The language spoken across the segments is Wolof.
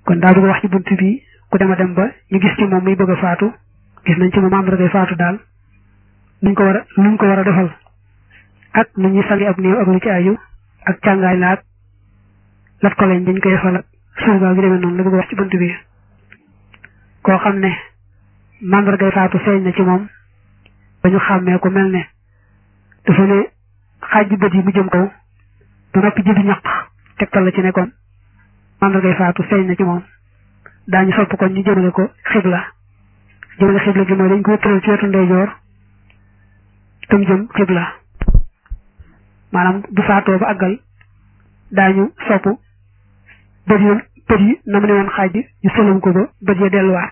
kon daa bëgg wax ci bunt bi ku dem a dem ba ñu gis ci moom muy bëgg a faatu gis nañ ci moom mandargay faatu daal nuñ ko war a nuñ ko war a defal ak nu ñuy sangi ab néew ak lu ci aju ak càngaay laag lat ko lañ dañ koy defal ak surga gi demee noonu la bëgg wax ci bunt bi koo xam ne mandargay faatu feeñ na ci moom ba ñu xàmmee ko mel ne dafa ne xaaj bët yi mu jëm kaw ba noppi jëbi ñaq tegtal la ci ne kon mandargay faatu feeñ na ci moom daañu sopp kon ñu jëmale ko xibla jëmale xibla gi mooy dañ ko tëral ci wetu ndeyjoor tam jëm xibla maanaam bu faatoo ba àggal daañu sopp bët yi bët yi na mu ne woon xaaj bi ñu sëlam ko ba bët ya delluwaat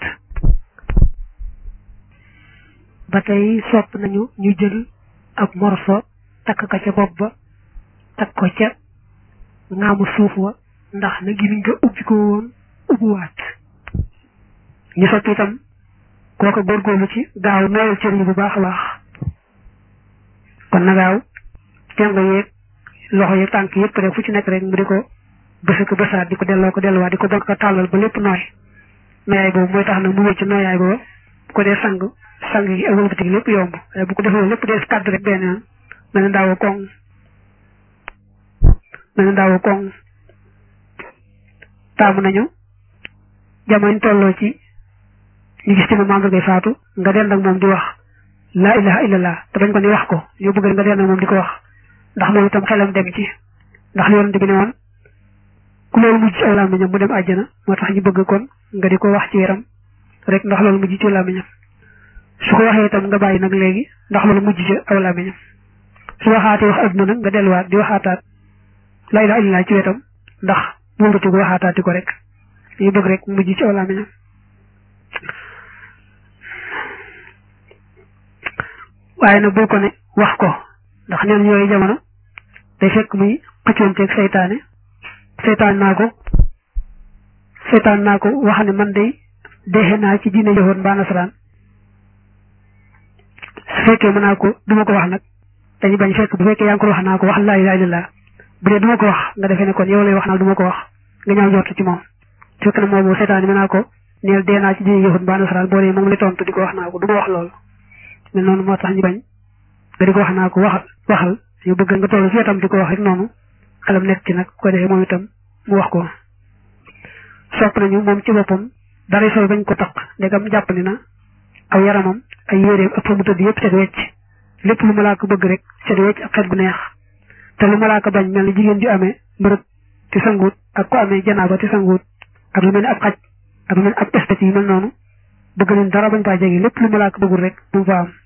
ba tey sopp nañu ñu jël ab morso takk ka ca bopp ba takk ko ca ngaamu suuf wa ndax na gimiñ nga ubbi ko woon ubbiwaat ñu sopp itam kooka góorgóorlu ci gaaw nooyal cër yi bu baax a baax kon na gaaw tengo yeeg loxo yeeg tànk yëpp rek fu ci nekk rek mu di ko bësa ko bësaat di ko delloo ko delluwaat di ko donk ko tàllal ba lépp nooy nooyaay boobu mooy tax nag mu wécc nooyaay boobu bu ko dee sang sang yi ak wëlbati gi lépp yomb waaye bu ko defee lépp dee kàddu rek benn yoon mel na ndaawoo koŋ mel na ndaawoo koŋ taamu nañu jamono tolloo ci ñu gis ci moom mandargay faatu nga dend ak moom di wax laa ilaha illallah te bañ ko ni wax ko ñu bëgg nga dend ak moom di ko wax ndax loolu itam xelam dem ci ndax li yonente bi ne woon ku loolu mujj ci aw làmmiñam mu dem àjjana moo tax ñu bëgg kon nga di ko wax ci yaram rek ndax loolu mujj ci làmmiñam su ko waxee itam nga bàyyi nag léegi ndax loolu mujj ci aw làmmiñam su waxaatee wax adduna nag nga delluwaat di waxaataat laa ilaha illallah ci wetam ndax wëlbati ko waxaataati ko rek ñu bëgg rek mujj ci aw làmmiñam waaye nag boo ko ne wax ko ndax neen yooyu jamono day fekk muy xëccoonteeg seytaane seytaan naa ko seytaan naa ko wax ne man day deexe naa ci diine yahood mbaa nasaraan su fekkee mën naa ko duma ko wax nag dañu bañ fekk bu fekkee yaa ngi ko wax naa ko wax laa ilaaha illallaah bu dee duma ko wax nga defee ne kon yow lay wax naa duma ko wax nga ñaaw njort ci moom fekk na moom boobu seytaan yi mën naa ko neel dee naa ci diine yahood mbaa nasaraan boo dee moom lay tontu di ko wax naa ko duma wax loolu mais noonu moo tax ñu bañ nga di ko wax naa ko waxal waxal ñu bëgg nga toll fi itam di ko wax rek noonu xelam nekk ci nag ko defee moom itam mu wax ko sopp nañu moom ci boppam dara sol bañ ko taq ndegam jàpp ni na aw yaramam ay yéreem ak fa mu tëdd yëpp set wecc lépp lu malaaka bëgg rek set wecc ak xet gu neex te lu malaaka bañ mel ni jigéen ju amee mbërëb ci sanguut ak ko amee janaaba ci sanguut ak lu mel ni ab xaj ak lu mel ni ab espèce yi mel noonu bëgg nañ dara bañ faa jege lépp lu malaaka bëggul rek bu mu fa am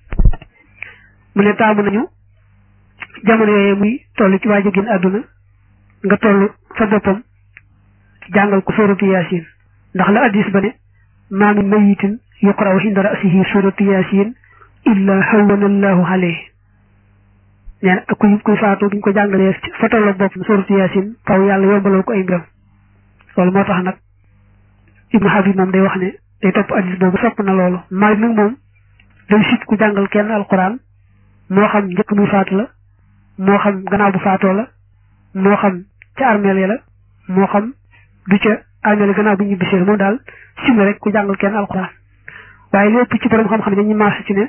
mu ne taamu nañu jamono yooyu muy toll ci waa jegin àdduna nga toll fa boppam jàngal ko suratu yaasin ndax la addis ba ne maa min mayitin yuqra'u inda ra'sihi suratu yaasin illa hawwana allahu alayhi nee na kuy kuy faatu buñ ko jàngalee fa tolloog boppam suratu yaasin faw yàlla yombalal ko ay mbiram loolu moo tax nag ibnu habib moom day wax ne day topp addis boobu sopp na loolu maalik nag moom day sit ku jàngal kenn alquran moo xam njëkk muy faatu la moo xam gannaaw bu faatoo la moo xam ca armeel ya la moo xam du ca armeel ya gannaaw bu ñu bisee moom daal sim rek ku jàngal kenn alxuraan waaye lépp ci borom xam-xam dañuy maase ci ne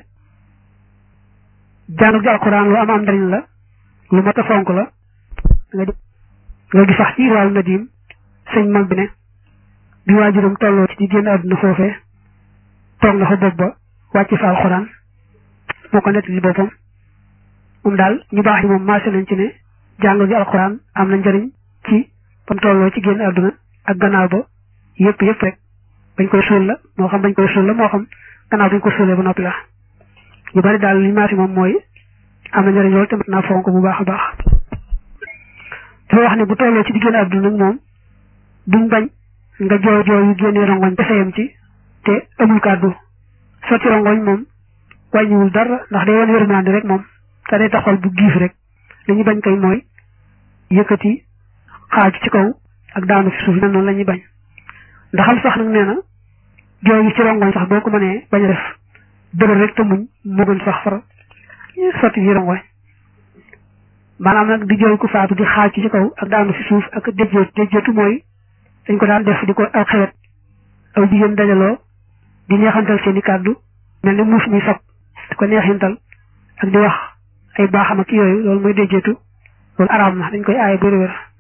jàngal gi alxuraan lu am am njariñ la lu mat a fonk la nga nga gi sax ci irwaalu nadim sëñ mag bi ne bi waajuram tolloo ci di génn àdduna foofee toog na fa bopp ba wàcc fa alxuraan moo ko nettali boppam moom daal ñu baax ñi moom maase nañ ci ne jàng gi alxuraan am na njëriñ ci bam tolloo ci génn àdduna ak gannaaw ba yëpp yëpp rek bañ koy suul la moo xam bañ koy suul la moo xam gannaaw bañ ko suulee ba noppi la ñu bari daal li maase moom mooy am na njëriñ loolu te mat naa fonk bu baax a baax dafa wax ne bu tolloo ci di génn àdduna nag moom duñ bañ nga jooy jooy yu génnee rongoñ te sayam ci te amul kàddu sotti rongoñ moom wàññiwul dara ndax day wan yërmande rek moom te day taxawal bu giif rek li ñu bañ kay mooy yëkkati xaaju ci kaw ak daanu fi suuf noonu la ñuy bañ ndaxam sax nag nee na jooy yi ci rongoñ sax boo ko mënee bañ a def dëgër rek te muñ moo gën sax far sotti yi rongoñ maanaam nag di jooy ku faatu di xaaju ci kaw ak daanu fi suuf ak déjjéet déjjéetu mooy dañ ko daan def di ko aw xewet aw jigéen dajaloo di neexantal seeni kàddu mel ni muus mi sob di ko neexintal ak di wax ay baaxam ak yooyu loolu mooy déjjeetu loolu araam na dañ koy aaye bëri wér